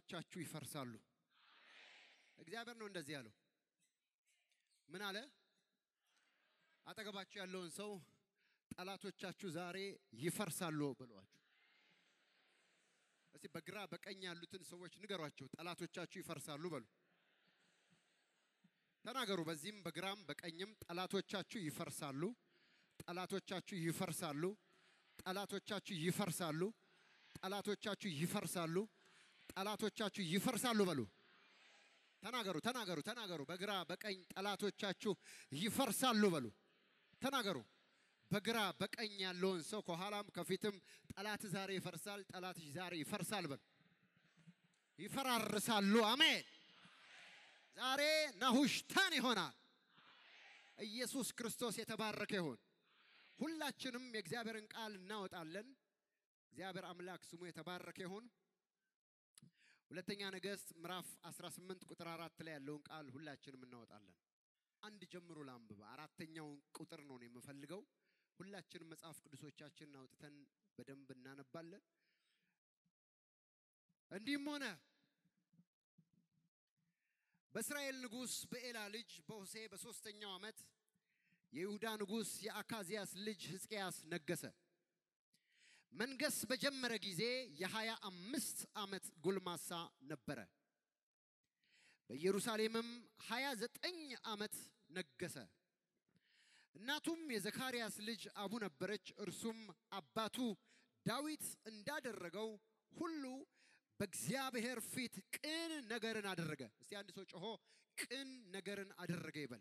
ጠላቶቻችሁ ይፈርሳሉ። እግዚአብሔር ነው እንደዚህ ያለው። ምን አለ? አጠገባችሁ ያለውን ሰው ጠላቶቻችሁ ዛሬ ይፈርሳሉ ብለዋችሁ። እስቲ በግራ በቀኝ ያሉትን ሰዎች ንገሯቸው፣ ጠላቶቻችሁ ይፈርሳሉ በሉ። ተናገሩ። በዚህም በግራም በቀኝም ጠላቶቻችሁ ይፈርሳሉ፣ ጠላቶቻችሁ ይፈርሳሉ፣ ጠላቶቻችሁ ይፈርሳሉ፣ ጠላቶቻችሁ ይፈርሳሉ፣ ጠላቶቻችሁ ይፈርሳሉ በሉ። ተናገሩ፣ ተናገሩ፣ ተናገሩ። በግራ በቀኝ ጠላቶቻችሁ ይፈርሳሉ በሉ። ተናገሩ። በግራ በቀኝ ያለውን ሰው ከኋላም ከፊትም ጠላት ዛሬ ይፈርሳል፣ ጠላትሽ ዛሬ ይፈርሳል በሉ። ይፈራርሳሉ። አሜን። ዛሬ ናሁሽታን ይሆናል። ኢየሱስ ክርስቶስ የተባረከ ይሁን። ሁላችንም የእግዚአብሔርን ቃል እናወጣለን። እግዚአብሔር አምላክ ስሙ የተባረከ ይሁን። ሁለተኛ ነገሥት ምዕራፍ 18 ቁጥር አራት ላይ ያለውን ቃል ሁላችንም እናወጣለን። አንድ ጀምሮ ላንብብ። አራተኛውን ቁጥር ነው የምፈልገው። ሁላችንም መጽሐፍ ቅዱሶቻችንን አውጥተን በደንብ እናነባለን። እንዲህም ሆነ በእስራኤል ንጉሥ በኤላ ልጅ በሆሴ በሦስተኛው ዓመት የይሁዳ ንጉሥ የአካዚያስ ልጅ ሕዝቅያስ ነገሰ። መንገስ በጀመረ ጊዜ የሀያ አምስት ዓመት ጎልማሳ ነበረ። በኢየሩሳሌምም ሀያ ዘጠኝ ዓመት ነገሰ። እናቱም የዘካርያስ ልጅ አቡ ነበረች። እርሱም አባቱ ዳዊት እንዳደረገው ሁሉ በእግዚአብሔር ፊት ቅን ነገርን አደረገ። እስቲ አንድ ሰው ጮሆ ቅን ነገርን አደረገ ይበል።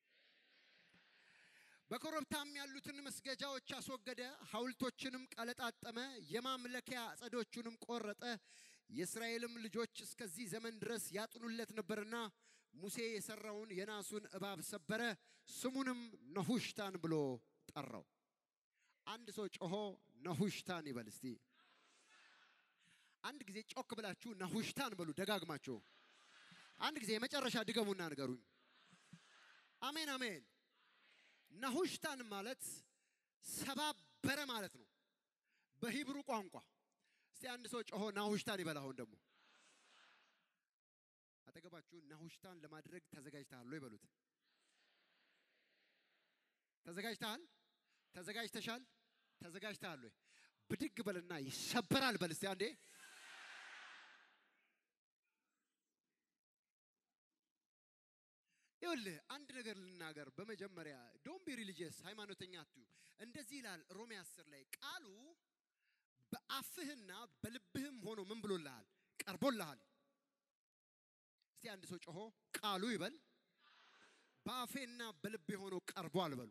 በኮረብታም ያሉትን መስገጃዎች አስወገደ፣ ሐውልቶችንም ቀለጣጠመ፣ የማምለኪያ አጸዶቹንም ቆረጠ። የእስራኤልም ልጆች እስከዚህ ዘመን ድረስ ያጥኑለት ነበርና ሙሴ የሰራውን የናሱን እባብ ሰበረ፣ ስሙንም ነሁሽታን ብሎ ጠራው። አንድ ሰው ጮሆ ነሁሽታን ይበል እስቲ። አንድ ጊዜ ጮክ ብላችሁ ነሁሽታን በሉ ደጋግማችሁ። አንድ ጊዜ የመጨረሻ ድገሙና ንገሩኝ። አሜን አሜን። ነሁሽታን ማለት ሰባበረ ማለት ነው በሂብሩ ቋንቋ። እስቲ አንድ ሰው ጮሆ ናሁሽታን ይበል። አሁን ደግሞ አጠገባችሁ ናሁሽታን ለማድረግ ተዘጋጅተሃል ወይ በሉት። ተዘጋጅተሃል? ተዘጋጅተሻል? ተዘጋጅተሃል ወይ? ብድግ በልና ይሰበራል በል እስቲ አንዴ። ይኸውልህ አንድ ነገር ልናገር። በመጀመሪያ ዶን ቢ ሪሊጂየስ ሃይማኖተኛ አትዩ። እንደዚህ ይላል ሮሜ 10 ላይ ቃሉ በአፍህና በልብህም ሆኖ ምን ብሎልሃል? ቀርቦልሃል። እስቲ አንድ ሰው ጮሆ ቃሉ ይበል። በአፌና በልቤ ሆኖ ቀርቧል በሉ።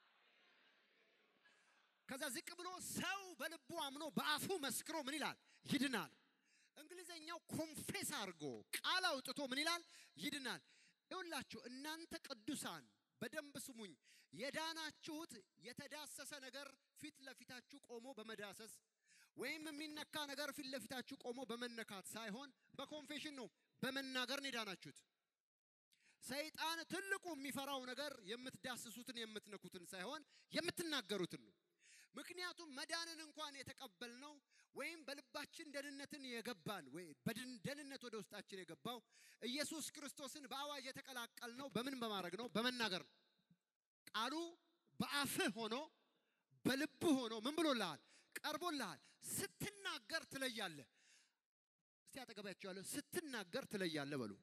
ከዛ ዝቅ ብሎ ሰው በልቡ አምኖ በአፉ መስክሮ ምን ይላል? ይድናል። እንግሊዘኛው ኮንፌስ አድርጎ ቃል አውጥቶ ምን ይላል? ይድናል። ይኸውላችሁ እናንተ ቅዱሳን በደንብ ስሙኝ። የዳናችሁት የተዳሰሰ ነገር ፊት ለፊታችሁ ቆሞ በመዳሰስ ወይም የሚነካ ነገር ፊት ለፊታችሁ ቆሞ በመነካት ሳይሆን በኮንፌሽን ነው፣ በመናገር ነው የዳናችሁት። ሰይጣን ትልቁ የሚፈራው ነገር የምትዳስሱትን የምትነኩትን ሳይሆን የምትናገሩትን ነው። ምክንያቱም መዳንን እንኳን የተቀበልነው ወይም በልባችን ደህንነትን የገባን ወይ ደህንነት ወደ ውስጣችን የገባው ኢየሱስ ክርስቶስን በአዋጅ የተቀላቀልነው በምን በማድረግ ነው? በመናገር ነው። ቃሉ በአፍህ ሆኖ በልብህ ሆኖ ምን ብሎልሃል? ቀርቦልሃል። ስትናገር ትለያለህ። እስቲ አጠገባችሁ ያለው ስትናገር ትለያለህ በሉ።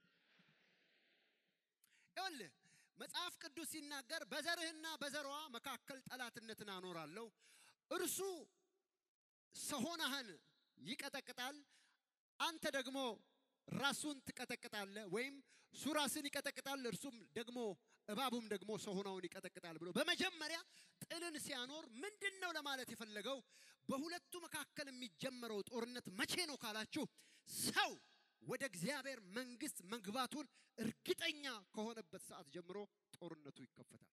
ይኸውልህ መጽሐፍ ቅዱስ ሲናገር በዘርህና በዘሯ መካከል ጠላትነትን አኖራለሁ፣ እርሱ ሰሆናህን ይቀጠቅጣል፣ አንተ ደግሞ ራሱን ትቀጠቅጣለህ፣ ወይም እሱ ራስን ይቀጠቅጣል፣ እርሱም ደግሞ እባቡም ደግሞ ሰሆናውን ይቀጠቅጣል ብሎ በመጀመሪያ ጥልን ሲያኖር ምንድን ነው ለማለት የፈለገው? በሁለቱ መካከል የሚጀመረው ጦርነት መቼ ነው ካላችሁ ሰው ወደ እግዚአብሔር መንግስት መግባቱን እርግጠኛ ከሆነበት ሰዓት ጀምሮ ጦርነቱ ይከፈታል።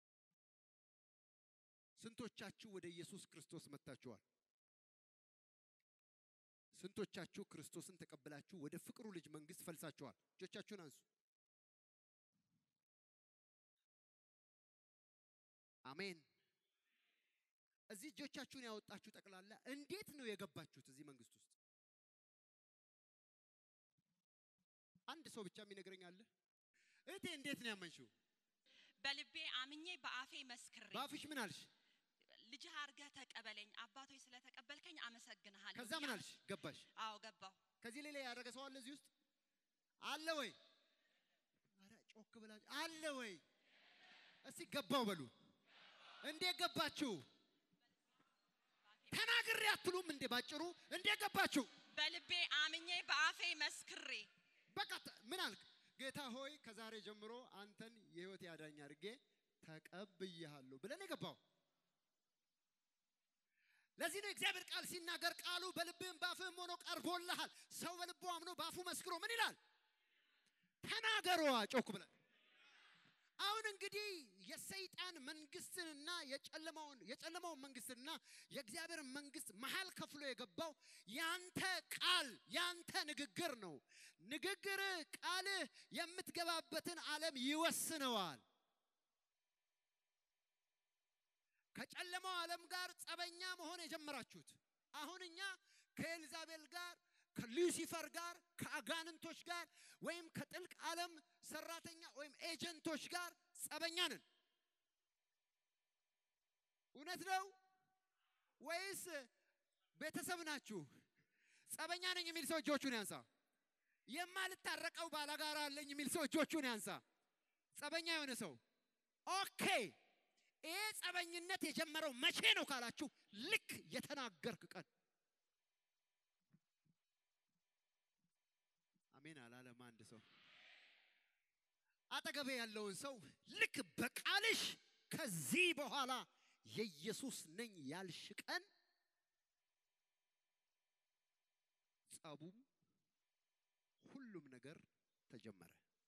ስንቶቻችሁ ወደ ኢየሱስ ክርስቶስ መጥታችኋል? ስንቶቻችሁ ክርስቶስን ተቀብላችሁ ወደ ፍቅሩ ልጅ መንግስት ፈልሳችኋል? እጆቻችሁን አንሱ። አሜን። እዚህ እጆቻችሁን ያወጣችሁ ጠቅላላ እንዴት ነው የገባችሁት እዚህ መንግስት ውስጥ? አንድ ሰው ብቻ የሚነግረኝ አለ? እህቴ እንዴት ነው ያመንሽው? በልቤ አምኜ በአፌ መስክሬ በአፍሽ ምን አልሽ? ልጅህ አድርገህ ተቀበለኝ አባቶች ስለተቀበልከኝ አመሰግንሃለሁ። ከዛ ምን ብዬ አልሽ? ገባሽ? አዎ ገባሁ። ከዚህ ሌላ ያደረገ ሰው አለ እዚህ ውስጥ አለ ወይ? ኧረ ጮክ ብላችሁ አለ ወይ? እስቲ ገባው በሉ። እንዴት ገባችሁ? ተናግሬ አትሉም እንዴ? ባጭሩ እንዴት ገባችሁ? በልቤ አምኜ በአፌ መስክሬ በቃ ተ- ምን አልክ? ጌታ ሆይ ከዛሬ ጀምሮ አንተን የህይወት ያዳኝ አድርጌ ተቀብያለሁ ብለን የገባው። ለዚህ ነው እግዚአብሔር ቃል ሲናገር ቃሉ በልብህም በአፍህም ሆኖ ቀርቦልሃል። ሰው በልቡ አምኖ በአፉ መስክሮ ምን ይላል? ተናገሯ ጮክ ብለን። አሁን እንግዲህ የሰይጣን መንግስትንና የጨለማውን የጨለማውን መንግስትና የእግዚአብሔር መንግስት መሀል ከፍሎ የገባው ያንተ ቃል ያንተ ንግግር ነው። ንግግር ቃልህ የምትገባበትን ዓለም ይወስነዋል። ከጨለማው ዓለም ጋር ጸበኛ መሆን የጀመራችሁት አሁን እኛ ከኤልዛቤል ጋር ከሉሲፈር ጋር ከአጋንንቶች ጋር ወይም ከጥልቅ ዓለም ሰራተኛ ወይም ኤጀንቶች ጋር ጸበኛ ነን። እውነት ነው ወይስ ቤተሰብ ናችሁ? ጸበኛ ነኝ የሚል ሰው እጆቹን ያንሳ። የማልታረቀው ባላጋራ አለኝ የሚል ሰው እጆቹን ያንሳ። ጸበኛ የሆነ ሰው ኦኬ። ይሄ ጸበኝነት የጀመረው መቼ ነው ካላችሁ ልክ የተናገርክ ቀን አሜን አላለም አንድ ሰው አጠገቤ ያለውን ሰው ልክ በቃልሽ ከዚህ በኋላ የኢየሱስ ነኝ ያልሽ ቀን ጸቡም ሁሉም ነገር ተጀመረ።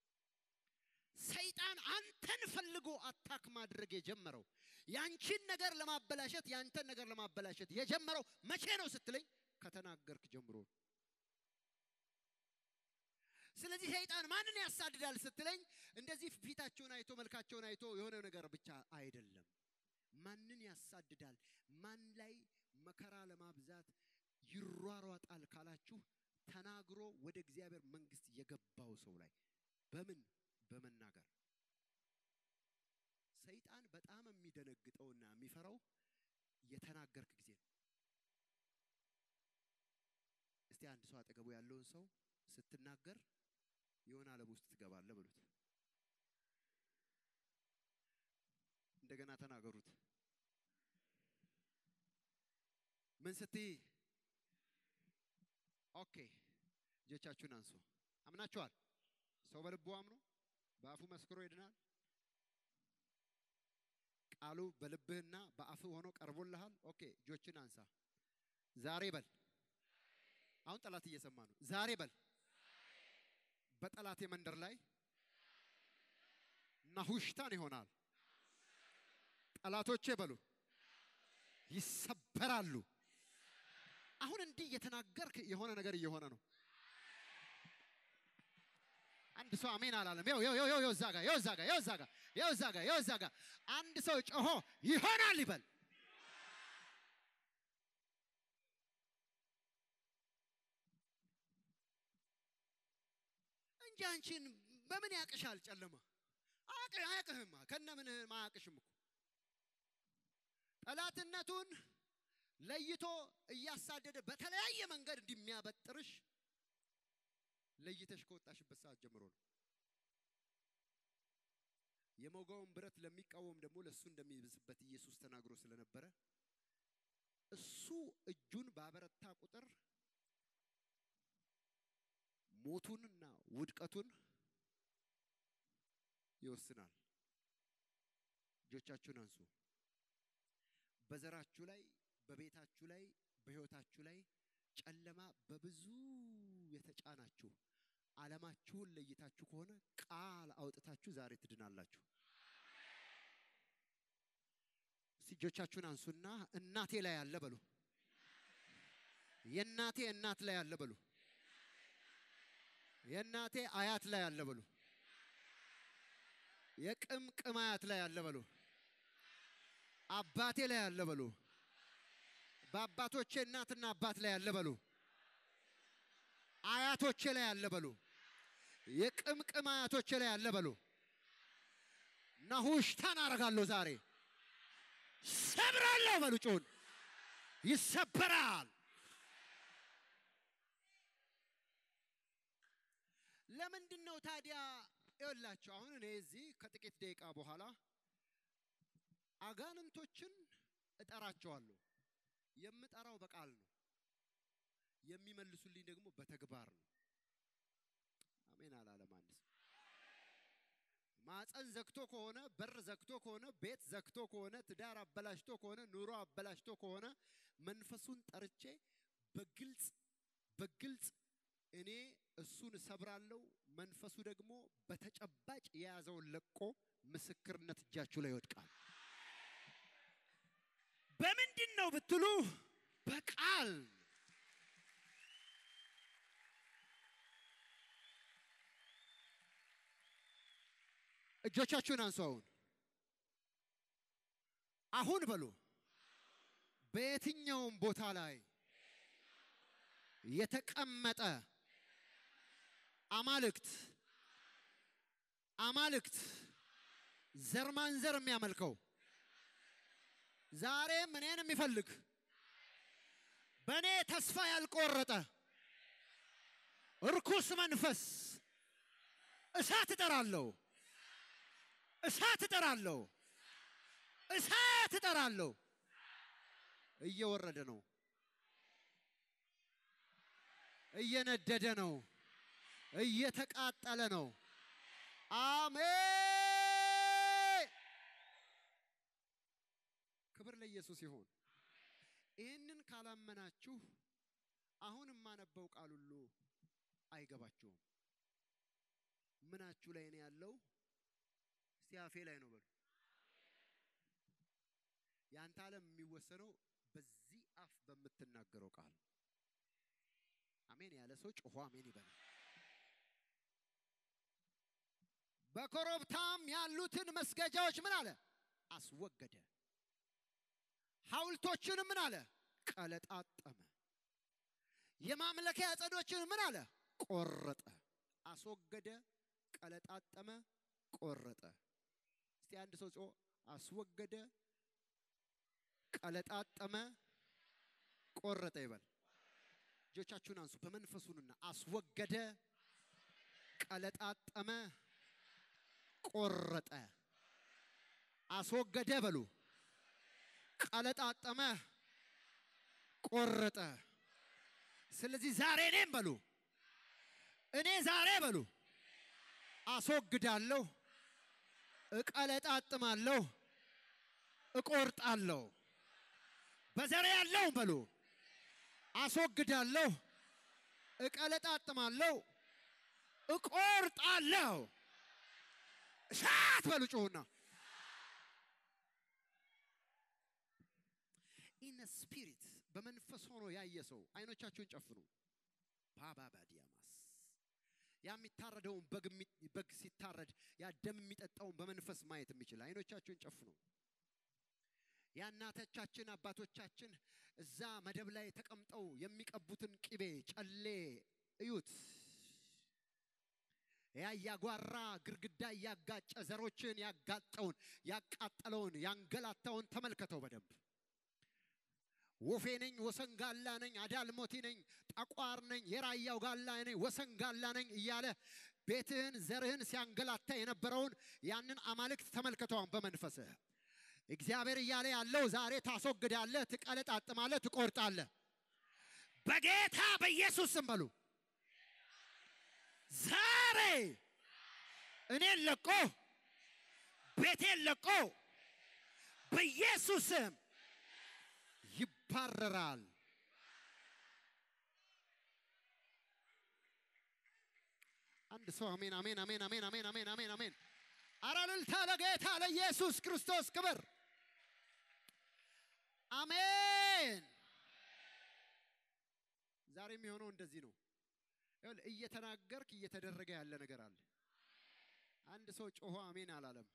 ሰይጣን አንተን ፈልጎ አታክ ማድረግ የጀመረው ያንቺን ነገር ለማበላሸት ያንተን ነገር ለማበላሸት የጀመረው መቼ ነው ስትለኝ ከተናገርክ ጀምሮ ነው። ስለዚህ ሰይጣን ማንን ያሳድዳል ስትለኝ እንደዚህ ፊታቸውን አይቶ መልካቸውን አይቶ የሆነ ነገር ብቻ አይደለም። ማንን ያሳድዳል? ማን ላይ መከራ ለማብዛት ይሯሯጣል ካላችሁ ተናግሮ ወደ እግዚአብሔር መንግስት የገባው ሰው ላይ በምን በመናገር ሰይጣን በጣም የሚደነግጠውና የሚፈራው የተናገርክ ጊዜ ነው። እስቲ አንድ ሰው አጠገቡ ያለውን ሰው ስትናገር የሆነ ዓለም ውስጥ ትገባለህ በሉት። እንደገና ተናገሩት። ምን ስትይ? ኦኬ፣ እጆቻችሁን አንሱ። አምናችኋል? ሰው በልቡ አምኖ በአፉ መስክሮ ይድናል። ቃሉ በልብህና በአፍህ ሆኖ ቀርቦልሃል። ኦኬ፣ እጆችን አንሳ። ዛሬ በል። አሁን ጠላት እየሰማ ነው። ዛሬ በል በጠላቴ መንደር ላይ ናሁሽታን ይሆናል። ጠላቶቼ በሉ ይሰበራሉ። አሁን እንዲህ እየተናገርክ የሆነ ነገር እየሆነ ነው። አንድ ሰው አሜን አላለም። ያው ያው ያው ያው እዛ ጋር ያው እዛ ጋር ያው እዛ ጋር ያው እዛ ጋር ያው እዛ ጋር አንድ ሰው ጮሆ ይሆናል ይበል። እንጂ አንቺን በምን ያቅሻል? ጨለማ አያቅ አያቅህማ ከነ ምን አያቅሽም እኮ ጠላትነቱን ለይቶ እያሳደደ በተለያየ መንገድ እንደሚያበጥርሽ ለይተሽ ከወጣሽበት ሰዓት ጀምሮ ነው። የሞገውን ብረት ለሚቃወም ደግሞ ለእሱ እንደሚብስበት ኢየሱስ ተናግሮ ስለነበረ እሱ እጁን ባበረታ ቁጥር ሞቱንና ውድቀቱን ይወስናል። እጆቻችሁን አንሱ። በዘራችሁ ላይ፣ በቤታችሁ ላይ፣ በሕይወታችሁ ላይ ጨለማ በብዙ የተጫናችሁ ዓለማችሁን ለይታችሁ ከሆነ ቃል አውጥታችሁ ዛሬ ትድናላችሁ። እስቲ እጆቻችሁን አንሱና እናቴ ላይ ያለ በሉ። የእናቴ እናት ላይ ያለ በሉ። የእናቴ አያት ላይ ያለ በሉ። የቅምቅም አያት ላይ ያለ በሉ። አባቴ ላይ ያለ በሉ። በአባቶቼ እናትና አባት ላይ ያለ በሉ። አያቶቼ ላይ ያለ በሉ። የቅምቅም አያቶቼ ላይ ያለ በሉ ናሁሽታን አረጋለሁ ዛሬ ሰብራለሁ በሉ ጩን ይሰበራል። ለምንድን ነው ታዲያ ይኸውላችሁ አሁን እኔ እዚህ ከጥቂት ደቂቃ በኋላ አጋንንቶችን እጠራቸዋለሁ። የምጠራው በቃል ነው፣ የሚመልሱልኝ ደግሞ በተግባር ነው። አሜን አላለም አንድ ሰው። ማፀን ዘግቶ ከሆነ በር ዘግቶ ከሆነ ቤት ዘግቶ ከሆነ ትዳር አበላሽቶ ከሆነ ኑሮ አበላሽቶ ከሆነ መንፈሱን ጠርቼ በግልጽ በግልጽ እኔ እሱን እሰብራለሁ። መንፈሱ ደግሞ በተጨባጭ የያዘውን ለቆ ምስክርነት እጃችሁ ላይ ይወድቃል። በምንድን ነው ብትሉ በቃል እጆቻችሁን አንሱ። አሁን አሁን በሉ በየትኛውም ቦታ ላይ የተቀመጠ አማልክት አማልክት ዘር ማንዘር የሚያመልከው ዛሬም እኔን የሚፈልግ በእኔ ተስፋ ያልቆረጠ እርኩስ መንፈስ እሳት እጠራለሁ፣ እሳት እጠራለሁ፣ እሳት እጠራለሁ። እየወረደ ነው፣ እየነደደ ነው፣ እየተቃጠለ ነው። አሜን። ክብር ለኢየሱስ ይሁን። ይህንን ካላመናችሁ አሁን የማነበው ቃል ሁሉ አይገባችሁም። ምናችሁ ላይ ነው ያለው? እስቲ አፌ ላይ ነው በሉ። ያንተ ዓለም የሚወሰነው በዚህ አፍ በምትናገረው ቃል። አሜን ያለ ሰው ጮሆ አሜን ይበል። በኮረብታም ያሉትን መስገጃዎች ምን አለ? አስወገደ። ሐውልቶችንም ምን አለ? ቀለጣጠመ። የማምለኪያ ዐፀዶችን ምን አለ? ቆረጠ። አስወገደ፣ ቀለጣጠመ፣ ቆረጠ። እስቲ አንድ ሰው ጮ አስወገደ፣ ቀለጣጠመ፣ ቆረጠ ይበል። እጆቻችሁን አንሱ። በመንፈሱንና አስወገደ፣ ቀለጣጠመ፣ ቆረጠ። አስወገደ በሉ ቀለጣጠመ፣ ቆረጠ። ስለዚህ ዛሬ እኔም በሉ እኔ ዛሬ በሉ አስወግዳለሁ፣ እቀለጣጥማለሁ፣ እቆርጣለሁ። በዘሬ ያለውን በሉ አስወግዳለሁ፣ እቀለጣጥማለሁ፣ እቆርጣለሁ። እሳት በሉ ጩሁና ኢነ ስፒሪት በመንፈስ ሆኖ ያየ ሰው አይኖቻችሁን ጨፍኑ። ባባባ ዲያማስ ያ የሚታረደውን በግ የሚ- በግ ሲታረድ ያ ደም የሚጠጣውን በመንፈስ ማየት የሚችል አይኖቻችሁን ጨፍኑ። የእናቶቻችን አባቶቻችን እዛ መደብ ላይ ተቀምጠው የሚቀቡትን ቅቤ ጨሌ እዩት። ያ እያጓራ ግድግዳ እያጋጨ ዘሮችን ያጋጠውን ያቃጠለውን ያንገላታውን ተመልከተው በደንብ ወፌ ነኝ፣ ወሰንጋላ ነኝ፣ አዳልሞቲ ነኝ፣ ጠቋር ነኝ፣ የራያው ጋላ ነኝ፣ ወሰንጋላ ነኝ እያለ ቤትህን ዘርህን ሲያንገላታ የነበረውን ያንን አማልክት ተመልከተዋን በመንፈስህ እግዚአብሔር እያለ ያለው ዛሬ ታስወግዳለህ፣ ትቀለጣጥማለህ፣ ትቆርጣለህ። በጌታ በኢየሱስ ስም በሉ። ዛሬ እኔን ለቆ ቤቴን ለቆ በኢየሱስ ስም ይባረራል። አንድ ሰው አሜን አሜን አሜን አሜን አሜን አሜን አሜን አሜን። ኧረ እልልታ ለጌታ ለኢየሱስ ክርስቶስ ክብር። አሜን። ዛሬ የሚሆነው እንደዚህ ነው። ይኸውልህ እየተናገርክ እየተደረገ ያለ ነገር አለ። አንድ ሰው ጮሆ አሜን አላለም።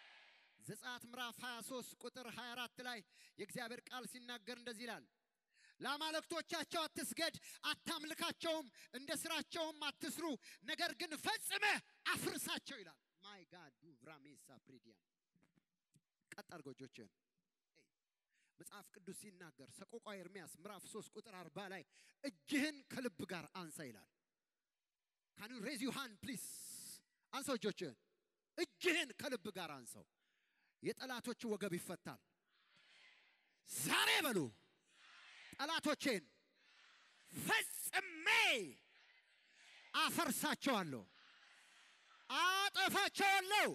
ዘጸአት ምዕራፍ 23 ቁጥር 24 ላይ የእግዚአብሔር ቃል ሲናገር እንደዚህ ይላል፣ ለአማልክቶቻቸው አትስገድ፣ አታምልካቸውም፣ እንደ ስራቸውም አትስሩ፣ ነገር ግን ፈጽመህ አፍርሳቸው ይላል። ማይ ጋድ ዱቭራሜሳ ፕሪዲያም ቀጥ አድርገው እጆችህን መጽሐፍ ቅዱስ ሲናገር ሰቆቃ ኤርምያስ ምዕራፍ 3 ቁጥር 40 ላይ እጅህን ከልብ ጋር አንሳ ይላል። ካን ዩ ሬዝ ዩ ሃንድ ፕሊዝ አንሳው እጆችህን እጅህን ከልብ ጋር አንሳው። የጠላቶች ወገብ ይፈታል። ዛሬ በሉ ጠላቶቼን ፈጽሜ አፈርሳቸዋለሁ፣ አጠፋቸዋለሁ።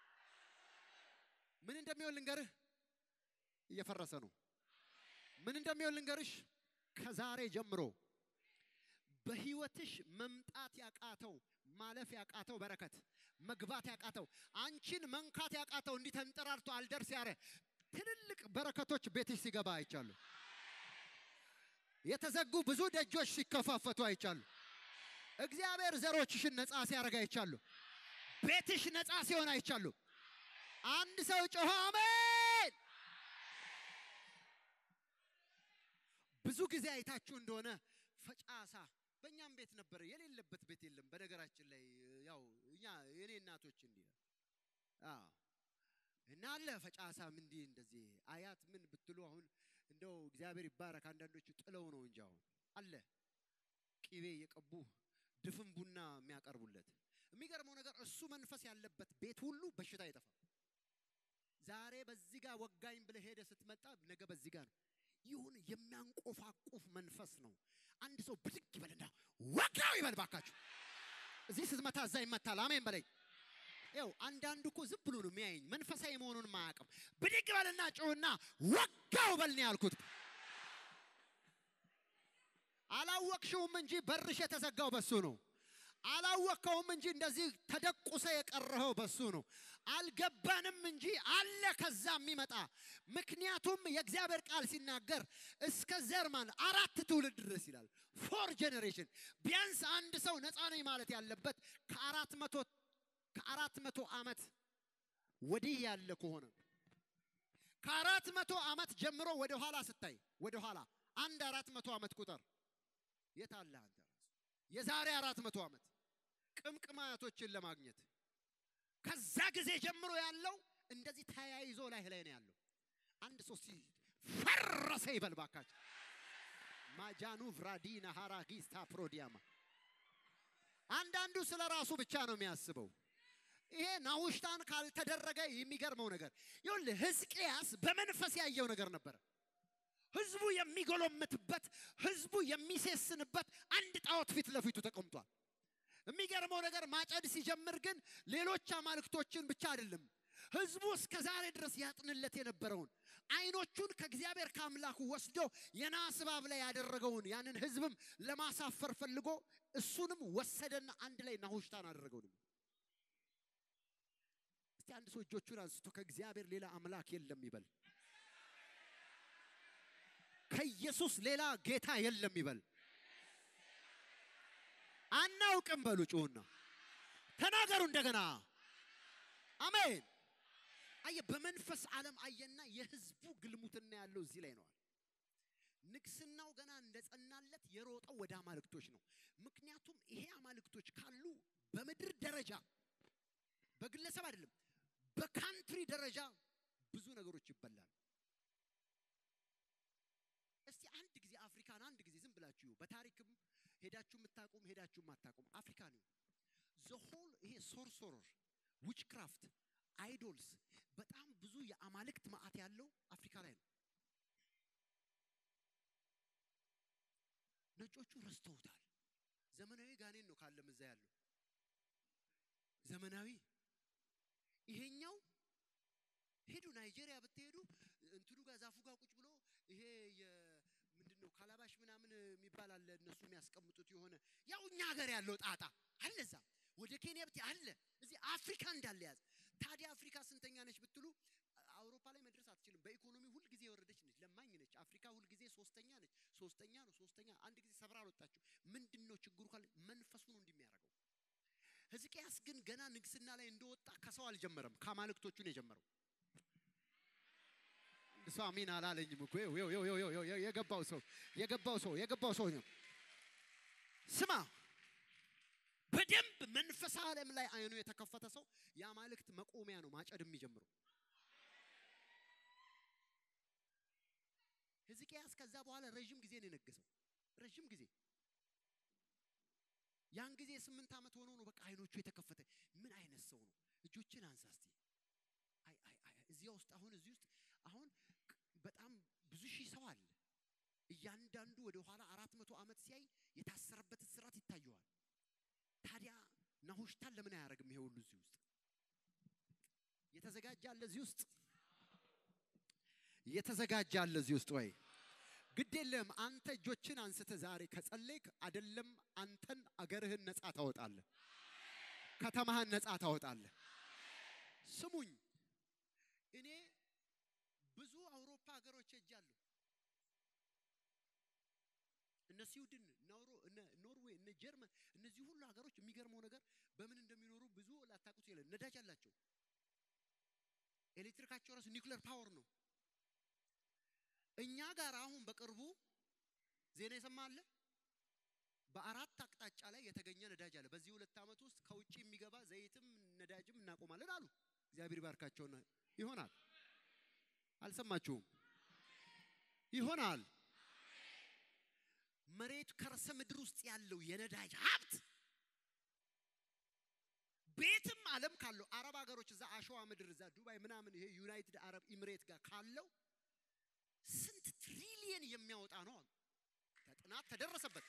ምን እንደሚሆን ልንገርህ፣ እየፈረሰ ነው። ምን እንደሚሆን ልንገርሽ፣ ከዛሬ ጀምሮ በህይወትሽ መምጣት ያቃተው ማለፍ ያቃተው በረከት መግባት ያቃተው አንቺን መንካት ያቃተው እንዲህ ተንጠራርቶ አልደርስ ያረ ትልልቅ በረከቶች ቤትሽ ሲገባ አይቻሉ። የተዘጉ ብዙ ደጆች ሲከፋፈቱ አይቻሉ። እግዚአብሔር ዘሮችሽን ነፃ ሲያደርግ አይቻሉ። ቤትሽ ነፃ ሲሆን አይቻሉ። አንድ ሰው ጮኸ አሜን። ብዙ ጊዜ አይታችሁ እንደሆነ ፈጫሳ በእኛም ቤት ነበር፣ የሌለበት ቤት የለም። በነገራችን ላይ ያው እኛ የኔ እናቶች እንዲህ አዎ እና አለ ፈጫሳም እንዲህ እንደዚህ አያት ምን ብትሉ አሁን እንደው እግዚአብሔር ይባረክ። አንዳንዶቹ ጥለው ነው እንጂ አሁን አለ ቂቤ የቀቡ ድፍን ቡና የሚያቀርቡለት። የሚገርመው ነገር እሱ መንፈስ ያለበት ቤት ሁሉ በሽታ አይጠፋም። ዛሬ በዚህ ጋር ወጋኝ ብለህ ሄደ ስትመጣ ነገ በዚህ ጋር ነው። ይሁን የሚያንቆፋቁፍ መንፈስ ነው። አንድ ሰው ብድግ ይበልና ወጋው ይበል ባካችሁ። እዚህ ስትመታ እዛ ይመታል። አሜን በለኝ። ይኸው አንዳንዱ እኮ ዝም ብሎ ነው የሚያየኝ መንፈሳዊ መሆኑን ማያውቅም። ብድግ በልና ጩህና ወጋው በል ነው ያልኩት። አላወቅሽውም እንጂ በርሽ የተዘጋው በሱ ነው። አላወቅከውም እንጂ እንደዚህ ተደቁሰ የቀረኸው በሱ ነው። አልገባንም እንጂ አለ ከዛ የሚመጣ ምክንያቱም የእግዚአብሔር ቃል ሲናገር እስከ ዘርማን አራት ትውልድ ድረስ ይላል። ፎር ጄኔሬሽን ቢያንስ አንድ ሰው ነፃ ነኝ ማለት ያለበት ከአራት መቶ ከአራት መቶ ዓመት ወዲህ ያለ ከሆነ ከአራት መቶ ዓመት ጀምሮ ወደ ኋላ ስታይ ወደ ኋላ አንድ አራት መቶ ዓመት ቁጥር የት አለ አንተ ራሱ የዛሬ አራት መቶ ዓመት ቅምቅም አያቶችን ለማግኘት ከዛ ጊዜ ጀምሮ ያለው እንደዚህ ተያይዞ ላይ ላይ ነው ያለው። አንድ ሰው ሲ ፈረሰ ይበል ባካችሁ። ማጃኑ ቭራዲና ሃራጊስታ ፕሮዲያማ አንዳንዱ ስለ ራሱ ብቻ ነው የሚያስበው። ይሄ ናውሽታን ካልተደረገ የሚገርመው ነገር ይኸውልህ፣ ሕዝቅያስ በመንፈስ ያየው ነገር ነበረ። ህዝቡ የሚጎለምትበት ህዝቡ የሚሴስንበት አንድ ጣዖት ፊት ለፊቱ ተቀምጧል። የሚገርመው ነገር ማጨድ ሲጀምር ግን ሌሎች አማልክቶችን ብቻ አይደለም ህዝቡ እስከ ዛሬ ድረስ ያጥንለት የነበረውን አይኖቹን ከእግዚአብሔር ከአምላኩ ወስዶ የናስ እባብ ላይ ያደረገውን ያንን ህዝብም ለማሳፈር ፈልጎ እሱንም ወሰደና አንድ ላይ ናሁሽታን አደረገው። ደግሞ እስቲ አንድ ሰው እጆቹን አንስቶ ከእግዚአብሔር ሌላ አምላክ የለም ይበል። ከኢየሱስ ሌላ ጌታ የለም ይበል። አናውቅም በሉ ጩሁና ተናገሩ እንደገና አሜን። አየ በመንፈስ ዓለም አየና የህዝቡ ግልሙትና ያለው እዚህ ላይ ነዋል። ንግስናው ገና እንደጸናለት የሮጠው ወደ አማልክቶች ነው። ምክንያቱም ይሄ አማልክቶች ካሉ በምድር ደረጃ በግለሰብ አይደለም፣ በካንትሪ ደረጃ ብዙ ነገሮች ይበላል። እስቲ አንድ ጊዜ አፍሪካን አንድ ጊዜ ዝም ብላችሁ በታሪክም ሄዳችሁ የምታቁም ሄዳችሁ የማታቁም አፍሪካ ነው ዘሆል ይሄ ሶርሶረር ዊችክራፍት አይዶልስ በጣም ብዙ የአማልክት ማዕት ያለው አፍሪካ ላይ ነው። ነጮቹ ረስተውታል። ዘመናዊ ጋኔን ነው ካለም እዛ ያለው ዘመናዊ ይሄኛው ሄዱ ናይጄሪያ ብትሄዱ እንትኑ ጋር ዛፉ ጋር ቁጭ ብሎ ይሄ ምንድን ነው ካላባሽ ምናምን የሚባል አለ እነሱ የሚያስቀምጡት የሆነ ያው እኛ ሀገር ያለው ጣጣ አለ እዛ ወደ ኬንያ ብት አለ እዚህ አፍሪካ እንዳለ ያዝ። ታዲያ አፍሪካ ስንተኛ ነች ብትሉ አውሮፓ ላይ መድረስ አትችልም። በኢኮኖሚ ሁልጊዜ የወረደች ነች፣ ለማኝ ነች። አፍሪካ ሁልጊዜ ሶስተኛ ነች። ሶስተኛ ነው ሶስተኛ። አንድ ጊዜ ሰብራ አልወጣችሁ። ምንድን ነው ችግሩ ካለ መንፈሱ ነው እንደሚያደርገው። ሕዝቅያስ ግን ገና ንግስና ላይ እንደወጣ ከሰው አልጀመረም፣ ከአማልክቶቹ ነው የጀመረው። እሱ አሜን አላለኝም እኮ ይኸው፣ ይኸው፣ ይኸው፣ ይኸው፣ ይኸው፣ የገባው ሰው የገባው ሰው የገባው ሰው ነው። ስማ በደንብ መንፈስ ዓለም ላይ አይኑ የተከፈተ ሰው የአማልክት መቆሚያ ነው ማጨድ የሚጀምረው። ሕዝቅያስ ከዛ በኋላ ረዥም ጊዜ ነው የነገሰው። ረዥም ጊዜ ያን ጊዜ ስምንት ዓመት ሆኖ ነው በቃ አይኖቹ የተከፈተ። ምን አይነት ሰው ነው? እጆችን አንሳ እስቲ። አይ አይ አይ እዚያ ውስጥ አሁን እዚህ ውስጥ አሁን በጣም ብዙ ሺህ ሰው አለ። እያንዳንዱ ወደ ኋላ አራት መቶ ዓመት ሲያይ የታሰረበት እስራት ይታየዋል። ታዲያ ናሁሽታን ለምን አያደርግም? ይሄ ሁሉ እዚህ ውስጥ የተዘጋጀ አለ። እዚህ ውስጥ የተዘጋጀ አለ እዚህ ውስጥ ወይ ግድ የለም። አንተ እጆችን አንስተ ዛሬ ከጸለይክ አይደለም አንተን አገርህን ነፃ ታወጣለህ፣ ከተማህን ነፃ ታወጣለህ። ስሙኝ፣ እኔ ብዙ አውሮፓ ሀገሮች ሄጃለሁ። እነ ስዊድን፣ ኖሮ እነ ኖርዌይ፣ እነ ጀርመን እነዚህ ሁሉ ሀገሮች የሚገርመው ነገር በምን እንደሚኖሩ ብዙ ላታውቁት ይላል። ነዳጅ አላቸው። ኤሌክትሪካቸው ራሱ ኒውክሌር ፓወር ነው። እኛ ጋር አሁን በቅርቡ ዜና የሰማ አለ። በአራት አቅጣጫ ላይ የተገኘ ነዳጅ አለ። በዚህ ሁለት ዓመት ውስጥ ከውጭ የሚገባ ዘይትም ነዳጅም እናቆማለን አሉ። እግዚአብሔር ይባርካቸውና ይሆናል። አልሰማችሁም? ይሆናል። መሬት ከርሰ ምድር ውስጥ ያለው የነዳጅ ሀብት ቤትም ዓለም ካለው አረብ ሀገሮች እዛ አሸዋ ምድር እዛ ዱባይ ምናምን ይሄ ዩናይትድ አረብ ኢሚሬት ጋር ካለው ስንት ትሪሊየን የሚያወጣ ነው አሉ። ከጥናት ተደረሰበት።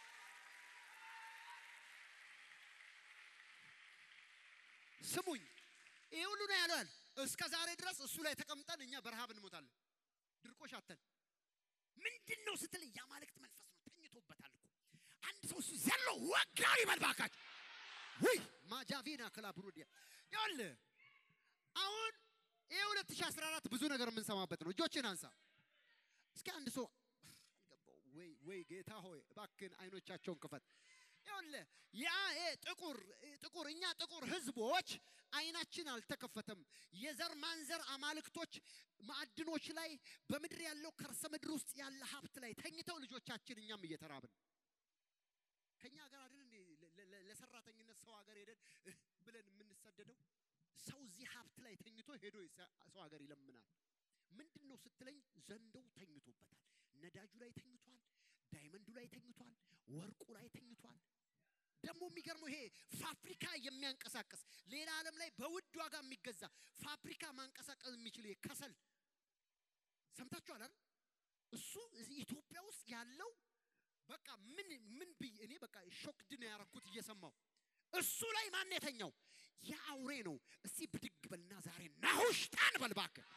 ስሙኝ፣ ይሄ ሁሉ ነው ያለዋል። እስከ ዛሬ ድረስ እሱ ላይ ተቀምጠን እኛ በረሃብ እንሞታለን፣ ድርቆሽ አተን። ምንድን ነው ስትል የአማልክት መንፈስ ነው ተኝቶበታል እኮ። አንድ ሰው እሱ ዘሎ ወጋው ይበል ባካችሁ። ውይ ማጃቪና ክላብሩዲያ ይኸውልህ አሁን ይሄ 2014 ብዙ ነገር የምንሰማበት ነው። እጆችን አንሳ እስኪ አንድ ሰው አልገባው ወይ ወይ ጌታ ሆይ እባክህን አይኖቻቸውን ክፈት። ይኸውልህ ያ ይሄ ጥቁር ጥቁር እኛ ጥቁር ህዝቦች አይናችን አልተከፈተም። የዘር ማንዘር አማልክቶች ማዕድኖች ላይ በምድር ያለው ከርሰ ምድር ውስጥ ያለ ሀብት ላይ ተኝተው ልጆቻችን እኛም እየተራብን ከኛ ሀገር አይደል እንዴ ለ- ለ- ለሰራተኝነት ሰው ሀገር ሄደን እህ ብለን የምንሰደደው? ሰው እዚህ ሀብት ላይ ተኝቶ ሄዶ የሰ- ሰው ሀገር ይለምናል። ምንድን ነው ስትለኝ፣ ዘንዶው ተኝቶበታል። ነዳጁ ላይ ተኝቷል። ዳይመንዱ ላይ ተኝቷል። ወርቁ ላይ ተኝቷል። ደግሞ የሚገርመው ይሄ ፋብሪካ የሚያንቀሳቅስ ሌላ ዓለም ላይ በውድ ዋጋ የሚገዛ ፋብሪካ ማንቀሳቀስ የሚችል ይሄ ከሰል ሰምታችኋል አይደል? እሱ እዚህ ኢትዮጵያ ውስጥ ያለው በቃ ምን ምን ብዬ እኔ በቃ ሾክድ ነው ያረኩት እየሰማው እሱ ላይ ማን የተኛው ያ አውሬ ነው። እስቲ ብድግ በልና ዛሬ ናሁሽታን በል እባክህ።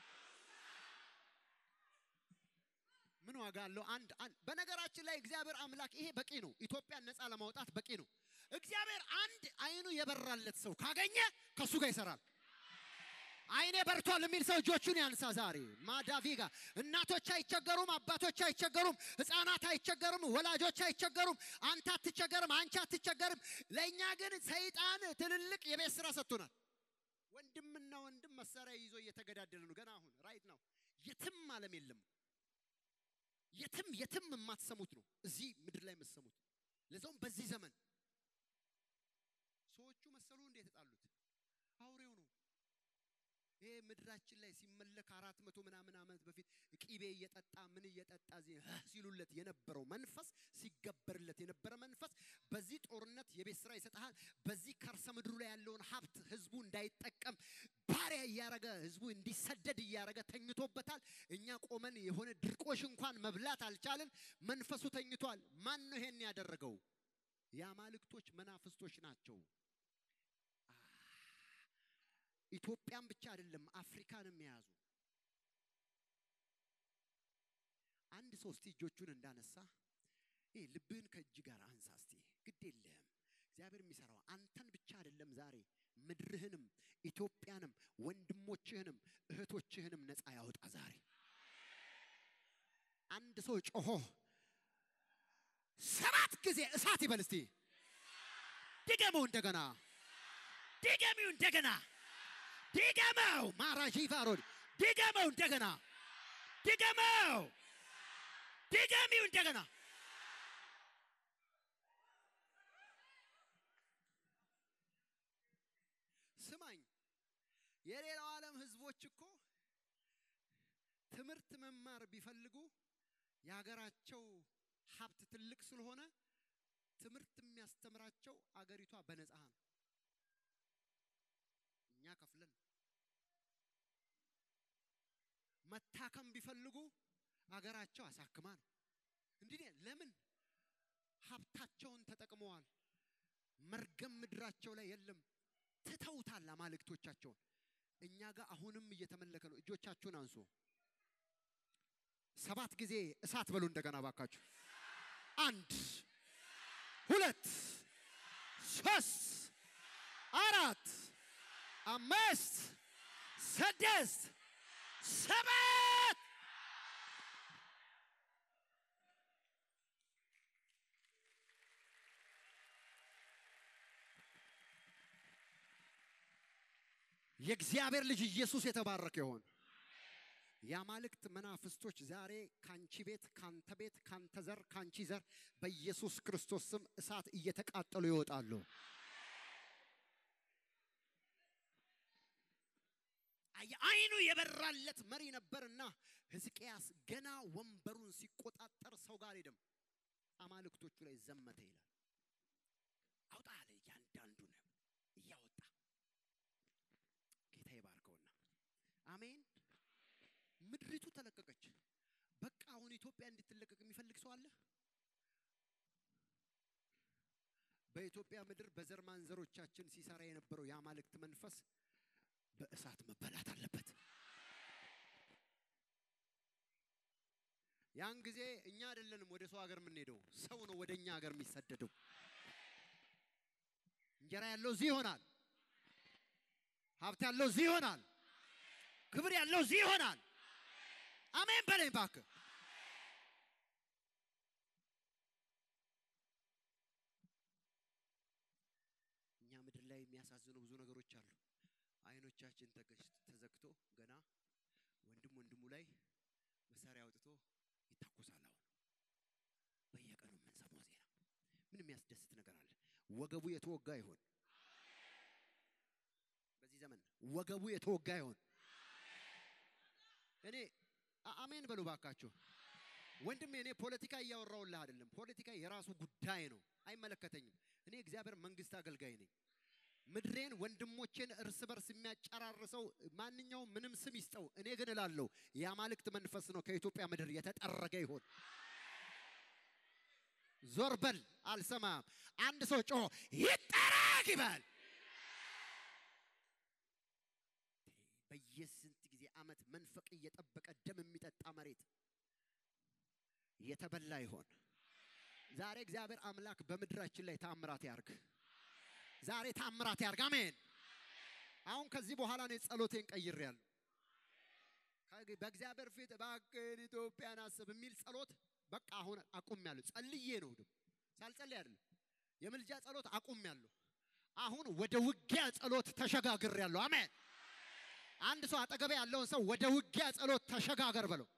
ምን ዋጋ አለው? አንድ አንድ በነገራችን ላይ እግዚአብሔር አምላክ ይሄ በቂ ነው። ኢትዮጵያን ነፃ ለማውጣት በቂ ነው። እግዚአብሔር አንድ አይኑ የበራለት ሰው ካገኘ ከሱ ጋር ይሰራል። አይኔ በርቷል የሚል ሰው እጆቹን ያንሳ ዛሬ። ማዳቪጋ እናቶች አይቸገሩም፣ አባቶች አይቸገሩም፣ ህፃናት አይቸገሩም፣ ወላጆች አይቸገሩም፣ አንተ አትቸገርም፣ አንቺ አትቸገርም። ለእኛ ግን ሰይጣን ትልልቅ የቤት ስራ ሰጥቶናል። ወንድምና ወንድም መሳሪያ ይዞ እየተገዳደለ ነው። ገና አሁን ራይት ነው። የትም ዓለም የለም። የትም የትም የማትሰሙት ነው እዚህ ምድር ላይ የምትሰሙት። ለዛውም በዚህ ዘመን ሰዎቹ መሰሉ እንደ የተጣሉት አውሬው ነው። ይሄ ምድራችን ላይ ሲመለክ አራት መቶ ምናምን ዓመት በፊት ቂቤ እየጠጣ ምን እየጠጣ እዚህ ህ ሲሉለት የነበረው መንፈስ ሲገበርለት የነበረ መንፈስ በዚህ ጦርነት የቤት ስራ ይሰጥሃል። በዚህ ከርሰ ምድሩ ላይ ያለውን ሀብት ህዝቡ እንዳይጠቀም ባሪያ እያረገ ህዝቡ እንዲሰደድ እያረገ ተኝቶበታል። እኛ ቆመን የሆነ ድርቆሽ እንኳን መብላት አልቻልን። መንፈሱ ተኝቷል። ማን ነው ይሄን ያደረገው? የአማልክቶች መናፍስቶች ናቸው። ኢትዮጵያን ብቻ አይደለም አፍሪካንም የያዙ አንድ ሰው እስቲ እጆቹን እንዳነሳ ይሄ ልብህን ከእጅ ጋር አንሳ እስቲ ግድ የለህም እግዚአብሔር የሚሰራው አንተን ብቻ አይደለም ዛሬ ምድርህንም ኢትዮጵያንም ወንድሞችህንም እህቶችህንም ነፃ ያወጣ ዛሬ አንድ ሰው ጮሆ ሰባት ጊዜ እሳት ይበል እስቲ ድገመው እንደገና ድገሚው እንደገና ድገመው ማራጂ ፋሮድ ድገመው እንደገና ድገመው፣ ድገሚው እንደገና። ስማኝ፣ የሌላው ዓለም ህዝቦች እኮ ትምህርት መማር ቢፈልጉ የሀገራቸው ሀብት ትልቅ ስለሆነ ትምህርት የሚያስተምራቸው አገሪቷ በነፃ ነው። እኛ ከፍለን መታከም ቢፈልጉ አገራቸው አሳክማ ነው። እንዲህ ለምን ሀብታቸውን ተጠቅመዋል። መርገም ምድራቸው ላይ የለም። ትተውታል አማልክቶቻቸውን። እኛ ጋር አሁንም እየተመለከ ነው። እጆቻችሁን አንሱ። ሰባት ጊዜ እሳት በሉ እንደገና ባካችሁ። አንድ ሁለት ሶስት አራት አምስት ስድስት ሰባት የእግዚአብሔር ልጅ ኢየሱስ የተባረከ ይሆን። የአማልክት መናፍስቶች ዛሬ ካንቺ ቤት፣ ካንተ ቤት፣ ካንተ ዘር፣ ካንቺ ዘር በኢየሱስ ክርስቶስ ስም እሳት እየተቃጠሉ ይወጣሉ። አይኑ የበራለት መሪ ነበርና ሕዝቅያስ ገና ወንበሩን ሲቆጣጠር ሰው ጋር ሄደም አማልክቶቹ ላይ ዘመተ ይላል። አውጣ አለ እያንዳንዱን እያወጣ ጌታ ይባርከውና አሜን። ምድሪቱ ተለቀቀች። በቃ አሁን ኢትዮጵያ እንድትለቀቅ የሚፈልግ ሰው አለ? በኢትዮጵያ ምድር በዘር ማንዘሮቻችን ሲሰራ የነበረው የአማልክት መንፈስ በእሳት መበላት አለበት። ያን ጊዜ እኛ አይደለንም ወደ ሰው ሀገር የምንሄደው፣ ሰው ነው ወደ እኛ ሀገር የሚሰደደው። እንጀራ ያለው እዚህ ይሆናል። ሀብት ያለው እዚህ ይሆናል። ክብር ያለው እዚህ ይሆናል። አሜን በለኝ እባክህ። እኛ ምድር ላይ የሚያሳዝኑ ብዙ ነገሮች አሉ። አይኖቻችን ተዘግቶ ገና ወንድም ወንድሙ ላይ መሳሪያ አውጥቶ ይታኮሳል። አሁን በየቀኑ የምንሰማው ዜና ምን የሚያስደስት ነገር አለ? ወገቡ የተወጋ ይሆን? በዚህ ዘመን ወገቡ የተወጋ ይሆን? እኔ አሜን በሉ ባካችሁ። ወንድሜ እኔ ፖለቲካ እያወራውልህ አይደለም። ፖለቲካ የራሱ ጉዳይ ነው፣ አይመለከተኝም። እኔ እግዚአብሔር መንግስት አገልጋይ ነኝ። ምድሬን ወንድሞቼን እርስ በርስ የሚያጨራርሰው ማንኛውም ምንም ስም ይስጠው፣ እኔ ግን እላለሁ የአማልክት መንፈስ ነው ከኢትዮጵያ ምድር የተጠረገ ይሆን። ዞር በል አልሰማም። አንድ ሰው ጮሆ ይጠረግ ይበል። በየስንት ጊዜ ዓመት መንፈቅ እየጠበቀ ደም የሚጠጣ መሬት የተበላ ይሆን። ዛሬ እግዚአብሔር አምላክ በምድራችን ላይ ታምራት ያርግ። ዛሬ ታምራት ያርግ። አሜን። አሁን ከዚህ በኋላ ነው ጸሎቴን ቀይሬያለሁ። በእግዚአብሔር ፊት እባክህን ኢትዮጵያን አስብ የሚል ጸሎት በቃ አሁን አቁሜያለሁ። ጸልዬ ነው ደግሞ ሳልጸልይ አይደለም። የምልጃ ጸሎት አቁሜያለሁ። አሁን ወደ ውጊያ ጸሎት ተሸጋግሬያለሁ። አሜን። አንድ ሰው አጠገቤ ያለውን ሰው ወደ ውጊያ ጸሎት ተሸጋገር በለው።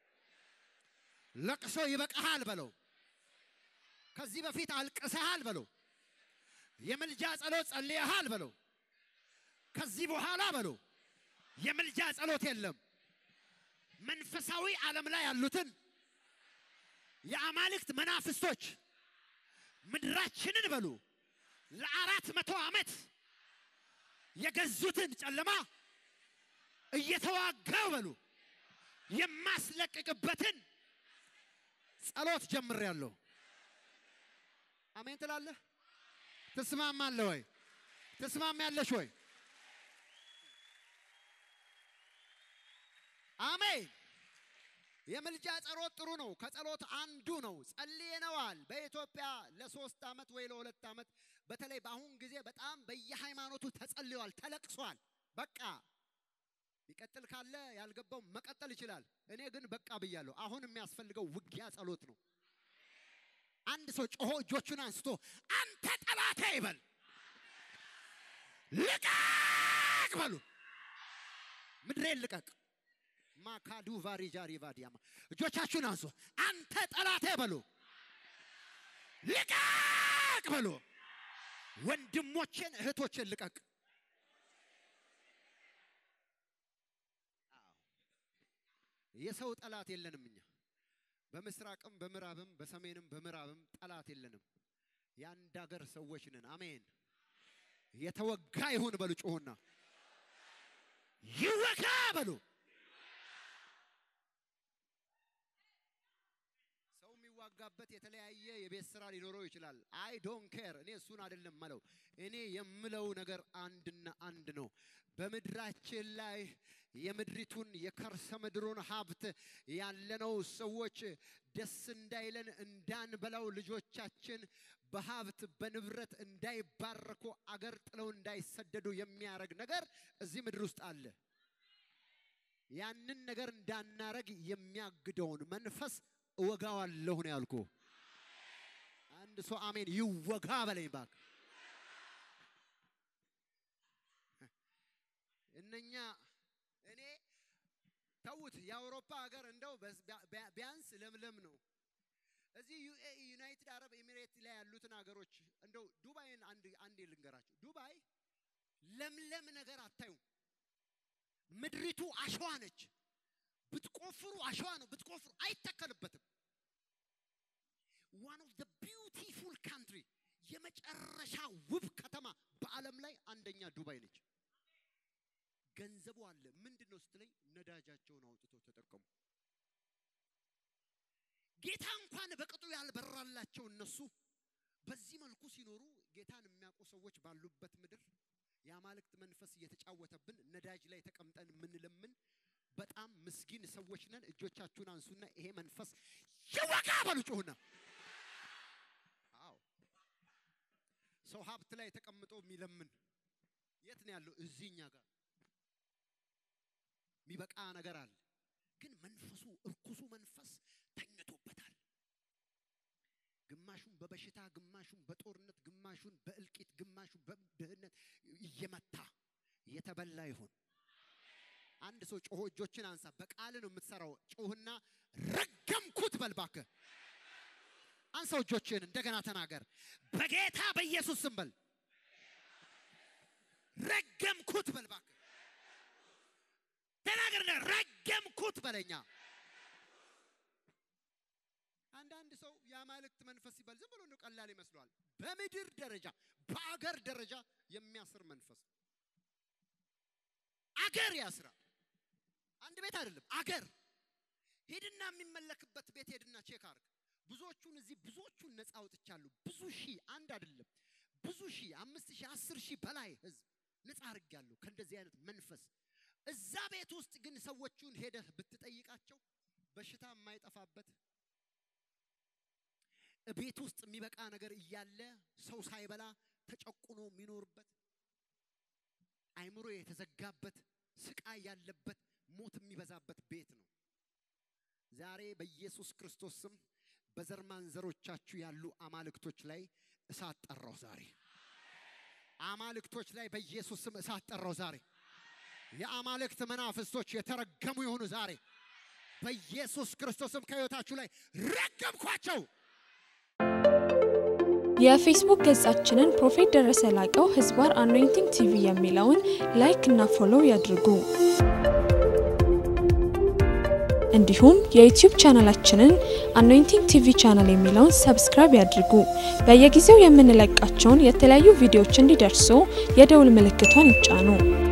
ለቅሶ ይበቃሃል በለው። ከዚህ በፊት አልቅሰሃል በለው። የምልጃ ጸሎት ጸልየሃል በለው። ከዚህ በኋላ በለው የምልጃ ጸሎት የለም። መንፈሳዊ ዓለም ላይ ያሉትን የአማልክት መናፍስቶች ምድራችንን በሉ ለአራት መቶ ዓመት የገዙትን ጨለማ እየተዋጋው በሉ የማስለቅቅበትን ጸሎት ጀምሬያለሁ። አሜን ትላለህ? ትስማማለህ ወይ? ትስማሚያለሽ ወይ? አሜን። የምልጃ ጸሎት ጥሩ ነው። ከጸሎት አንዱ ነው። ጸልየነዋል። በኢትዮጵያ ለሶስት ዓመት ወይ ለሁለት ዓመት በተለይ በአሁን ጊዜ በጣም በየሃይማኖቱ ተጸልየዋል፣ ተለቅሷል። በቃ ሊቀጥል ካለ ያልገባው መቀጠል ይችላል። እኔ ግን በቃ ብያለሁ። አሁን የሚያስፈልገው ውጊያ ጸሎት ነው። አንድ ሰው ጮሆ እጆቹን አንስቶ አንተ ጠላቴ ይበል፣ ልቀቅ በሉ። ምድሬን ልቀቅ፣ ማካዱ ቫሪጃሪ ቫዲያማ እጆቻችሁን አንሱ። አንተ ጠላቴ በሉ፣ ልቀቅ በሉ። ወንድሞቼን እህቶቼን ልቀቅ። አዎ፣ የሰው ጠላት የለንም እኛ በምስራቅም በምዕራብም በሰሜንም በምዕራብም ጠላት የለንም። የአንድ ሀገር ሰዎች ነን። አሜን። የተወጋ ይሁን በሉ ጮሁና ይወጋ በሉ። ሰው የሚዋጋበት የተለያየ የቤት ስራ ሊኖረው ይችላል። አይ ዶን ኬር። እኔ እሱን አይደለም መለው። እኔ የምለው ነገር አንድና አንድ ነው። በምድራችን ላይ የምድሪቱን የከርሰ ምድሩን ሀብት ያለነው ሰዎች ደስ እንዳይለን እንዳንበላው ልጆቻችን በሀብት በንብረት እንዳይባረኩ አገር ጥለው እንዳይሰደዱ የሚያደርግ ነገር እዚህ ምድር ውስጥ አለ። ያንን ነገር እንዳናረግ የሚያግደውን መንፈስ እወጋዋለሁ ነው ያልኩ። አንድ ሰው አሜን ይወጋ በለኝ እባክህ። እነኛ እኔ ተውት፣ የአውሮፓ ሀገር እንደው በስ- ቢያ- ቢያንስ ለምለም ነው። እዚህ ዩኤኢ ዩናይትድ አረብ ኤሚሬት ላይ ያሉትን ሀገሮች እንደው ዱባይን አንድ አንዴ ልንገራችሁ። ዱባይ ለምለም ነገር አታዩም። ምድሪቱ አሸዋ ነች። ብትቆፍሩ አሸዋ ነው። ብትቆፍሩ አይተከልበትም። ዋን ኦፍ ዘ ቢዩቲፉል ካንትሪ የመጨረሻ ውብ ከተማ በዓለም ላይ አንደኛ ዱባይ ነች። ገንዘቡ አለ። ምንድን ነው ስትለኝ ነዳጃቸውን አውጥተው ተጠቀሙ። ጌታ እንኳን በቅጡ ያልበራላቸው እነሱ በዚህ መልኩ ሲኖሩ ጌታን የሚያውቁ ሰዎች ባሉበት ምድር የአማልክት መንፈስ እየተጫወተብን ነዳጅ ላይ ተቀምጠን የምንለምን በጣም ምስኪን ሰዎች ነን። እጆቻችሁን አንሱና ይሄ መንፈስ ይወጋ በሉ ጩሁና። አዎ ሰው ሀብት ላይ ተቀምጦ የሚለምን የት ነው ያለው? እዚህ እኛ ጋር የሚበቃ ነገር አለ። ግን መንፈሱ እርኩሱ መንፈስ ተኝቶበታል። ግማሹን በበሽታ ግማሹን በጦርነት ግማሹን በእልቂት ግማሹን በድህነት እየመታ የተበላ ይሁን። አንድ ሰው ጮሆ እጆችን አንሳ። በቃል ነው የምትሰራው። ጮህና ረገምኩት በል እባክህ። አንሳው እጆችን እንደገና ተናገር። በጌታ በኢየሱስ ስም በል ረገምኩት በል እባክህ። ተናገር። ረገምኩት በለኛ። አንዳንድ ሰው የአማልክት መንፈስ ሲባል ዝም ብሎ እንደው ቀላል ይመስለዋል። በምድር ደረጃ በአገር ደረጃ የሚያስር መንፈስ አገር ያስራል። አንድ ቤት አይደለም አገር። ሄድና የሚመለክበት ቤት ሄድና ቼክ አርግ። ብዙዎቹን እዚህ ብዙዎቹን ነፃ አውጥቻለሁ። ብዙ ሺህ አንድ አይደለም ብዙ ሺህ አምስት ሺህ አስር ሺህ በላይ ህዝብ ነፃ አድርጌያለሁ ከእንደዚህ አይነት መንፈስ። እዛ ቤት ውስጥ ግን ሰዎቹን ሄደህ ብትጠይቃቸው በሽታ የማይጠፋበት ቤት ውስጥ የሚበቃ ነገር እያለ ሰው ሳይበላ ተጨቁኖ የሚኖርበት አይምሮ የተዘጋበት ስቃይ ያለበት ሞት የሚበዛበት ቤት ነው። ዛሬ በኢየሱስ ክርስቶስ ስም በዘር ማንዘሮቻችሁ ያሉ አማልክቶች ላይ እሳት ጠራው። ዛሬ አማልክቶች ላይ በኢየሱስ ስም እሳት ጠራው። ዛሬ የአማልክት መናፍስቶች የተረገሙ የሆኑ ዛሬ በኢየሱስ ክርስቶስም ከህይወታችሁ ላይ ረገምኳቸው። የፌስቡክ ገጻችንን ፕሮፌት ደረሰ ላቀው ህዝባር አኖይንቲንግ ቲቪ የሚለውን ላይክ እና ፎሎው ያድርጉ። እንዲሁም የዩቲዩብ ቻናላችንን አኖይንቲንግ ቲቪ ቻናል የሚለውን ሰብስክራይብ ያድርጉ። በየጊዜው የምንለቃቸውን የተለያዩ ቪዲዮዎች እንዲደርሱ የደውል ምልክቷን ይጫኑ።